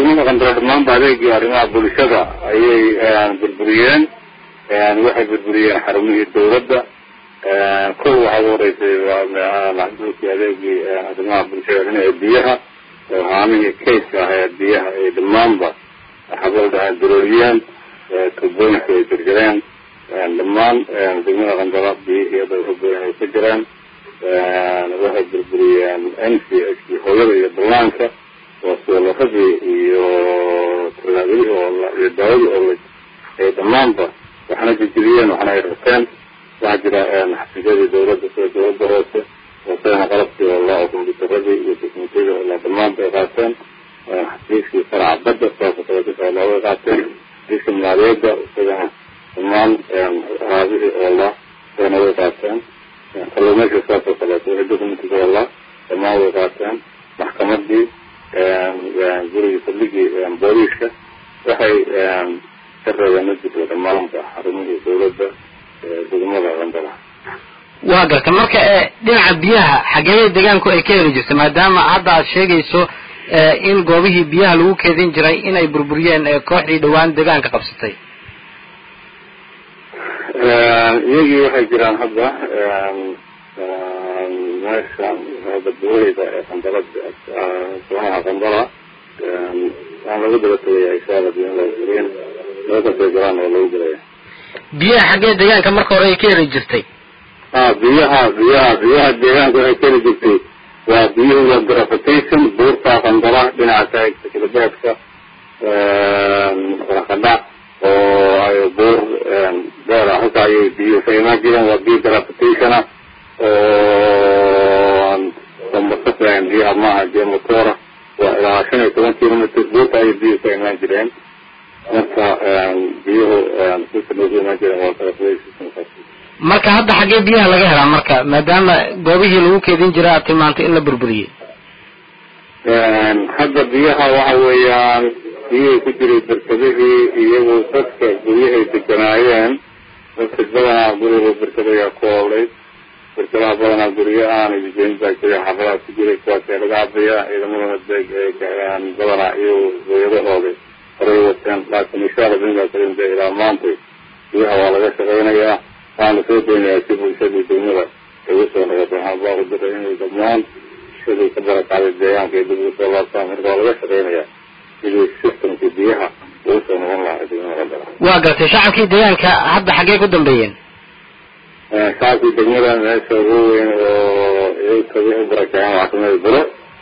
degmada qandaro dhammaanba adeegii arrimaha bulshada ayay burburiyeen waxay burburiyeen xarumihii dawladda kow waxaa ugu horeysay maxduulkii adeegii arrimaha bulshada dhinaca biyaha haamihii kayska ah ee biyaha ay dhammaanba xabalda durooliyeen tubooyinka ay jarjareen dhammaan degmada qandara biyihii hadda ubayan ay ka jiraan waxay burburiyeen n c h hooyada iyo ballaanka oo soolarradii iyo tallaabadii oo iyo daawadii oo ay dhammaanba waxna jijiriyeen waxna ay rabteen waxaa jira xafiisyadii dawladda sida dawladda hoose hoosena qalabkii oo la kombyuutaradii iyo teknikadii oo la dhammaanba ay qaateen xafiiskii faraca badda saasoo kaleeto oo way qaateen xafiiska maaliyadda isagana dhammaan raabihii oo la isagana way qaateen kalluumayska saasoo kaleeto wixii documentika oo la dhammaan way qaateen maxkamadii gurigii saldhigii booliiska waxay ka reebeen majirka dhammaanba xarumihii dawladda degmada qandara waa garta marka dhinaca biyaha xageeyada deegaanku ay ka heli jirta maadaama hadda aad sheegayso in goobihii biyaha lagu keedin jiray inay burburiyeen kooxdii dhawaan deegaanka qabsatay iyagii waxay jiraan hadda meeshan hadda buureyda ee qandara soonaha qandara waan lagu daba tegaya inshaalla biin meelkastay jiraan oo lagu gelaya biyaha xaggee deegaanka marka hore ay ka heli jirtay a biyaha biyaha biyaha deegaanka waxay ka heli jirtay waa biyuhu waa gravitation buurta qandara dhinaca kilbeedka rakadhac oo ay buur dheer ah halka ayay biyuhu ka imaan jireen waa biyo gravitationa oo dambasaflayan biyaha maaha biyo motora waa ilaa shan iyo toban kilometr buurta ayay biyuhu ka imaan jireen marka biyuhu sisanay ku imaan jireen waa gravitation marka hadda xaggee biyaha laga helaa marka maadaama goobihii lagu keedin jiray aad tilmaantay in la burburiyey hadda biyaha waxa weeyaan biyihii ku jiray berkadihii iyagu dadka guryahay deganaayeen dadka badanaa guriga berkadayaa ku oolay berkadaha badanaa guryo aanay degeyn baa jiray xafadaha ku jiray kuwaasee laga cabayaa ciidamadana badanaa iyo hooyadahooda horay wateen laakiin inshaalla binkaa karin de ilaa maantay biyaha waa laga shaqaynayaa waxaan lasoo daynayaa si bulshadii degmada ay usoo noqotay waxaan baaqu diray inay dhammaan bulshadii ka barakacday deegaanka ay dib ugu soo laabtaan marka waa laga shaqaynayaa sidii systemkii biyaha ugu soo noqon lahaa degmada qandara waa gartay shacabkii deegaanka hadda xaggee ku dambeeyeen shacabkii degmada meesha ugu weyn oo iyaga u barakaceen waxaa kamida buro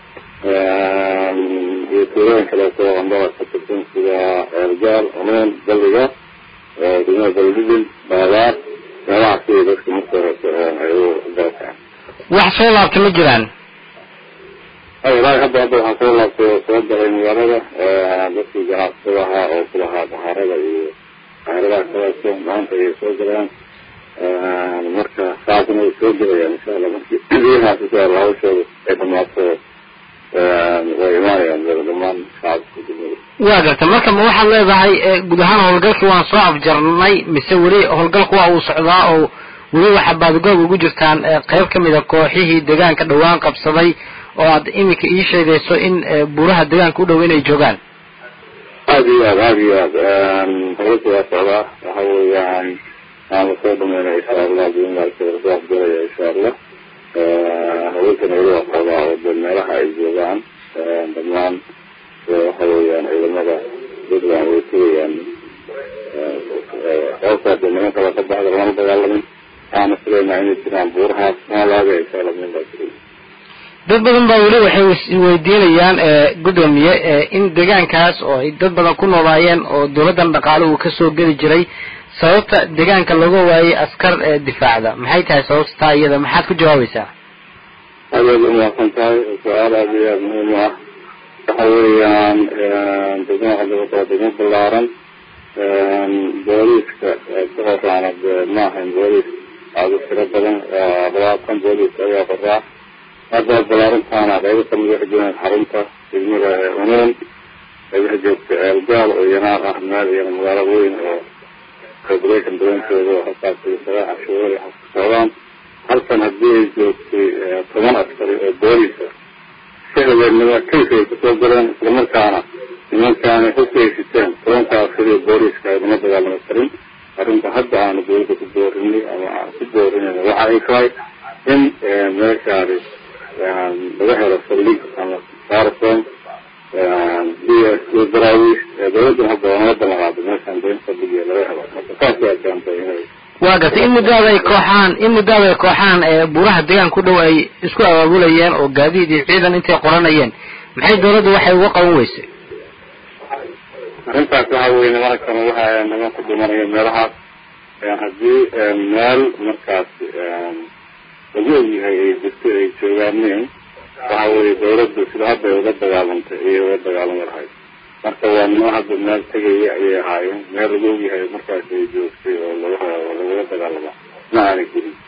iyo tuulooyin kaleeto qandara ka tirsan sida eergaal unuun balliga degmada baldidin baadaar meelaha sida dadka marka horese ay u barakaceen wax soo laabta ma jiraan ilaahi hadda hadda waxaa soo laabtay oo soo galay magaalada dadkii ganacsatada ahaa oo kulahaa bahaarada iyo bahaaradaha kaleeto maanta ayay soo galeen marka saasna way soo gelayaan insha allah markii biyahaas insha allah hawshooda ay dhamaato way imaanayaan dhammaan shacabka degmada waa garta marka ma waxaad leedahay guud ahaan howlgalkii waan soo afjarnay mise weli howlgalku waa uu socdaa oo weli waxaa baadgoob ugu jirtaan qeyb kamid a kooxihii deegaanka dhawaan qabsaday oo aad iminka ii sheegayso in buuraha deegaanka u dhow inay joogaan aada iyo aad aada iyo aad howlka waa socdaa waxa weeyaan aan lasoo dhameynaya insha allah bimaarka lasoo afjaraya insha allah hawlkana weli waa socdaa oo de meelaha ay joogaan dhammaan waxa weeyaan ciidamada puntland way tegayaan sababtaa de niman kale ka baxda lama dagaalamin waxaana filaynaa inay jiraan buurahaas maalaga insha allah minbaa jiray dad badan baa weli waxay isweydiinayaan gudoomiye in deegaankaas oo ay dad badan ku noolaayeen oo dawladdan dhaqaale uu kasoo geli jiray sababta deegaanka looga waayay askar difaacda maxay tahay sababta taa iyada maxaad ku jawaabaysaa aad aad umaasan tahay su-aal aada iyo aada muhiim u ah waxa weeyaan degmada qandaba waa degmo ballaaran booliiska ka horaana de ma ahayn booliis aada u tiro badan labaatan booliis ayaa qoraa hadda ballaarintaana qaybo kamid waxay joogaan xarunta degmada unuun qaybaha joogta eelgaal oo yanaan ah meel iyana magaalo weyn oo regulation daweyntooda oo halkaas sagaa cashuurada socdaan halkan haddii ay joogtay toban askari oo booliisa si habeenimo kaysa ay kusoo galeen islamarkaana nimankaana hogeysiteen tobankaa sidii booliska aydama dagaalama karin arrinta hadda aanu dawladda ku boorinay ama aan ku boorinayna waxa ay tahay in meeshaani laga helo saldhig ama sarson b s daraawiis dawladdan hadda waa nala ballanqaaday meeshaan dayn saldhig laga helo marka saas yaa keentay inay waa gartay in muddaada ay kooxaan in muddaada ay kooxaan ee buuraha deegaan ku dhow ay isku abaabulayeen oo gaadiid iyo ciidan intay qoranayeen maxay dawladdu waxay uga qaban weysay arrintaas waxa weye nimankan waxa niman ku dhimanaya meelahaas haddii meel markaas lagu ogyahay ay jirto ay joogaaneen waxa weye dawladdu sida hadda ay uga dagaalantay ayay uga dagaalami lahayd marka waa nimo hadda meel tegaya ayay ahaayeen meel lagu ogyahay markaas ay joogtay oo laga lagaga dagaalama ma aanay jirin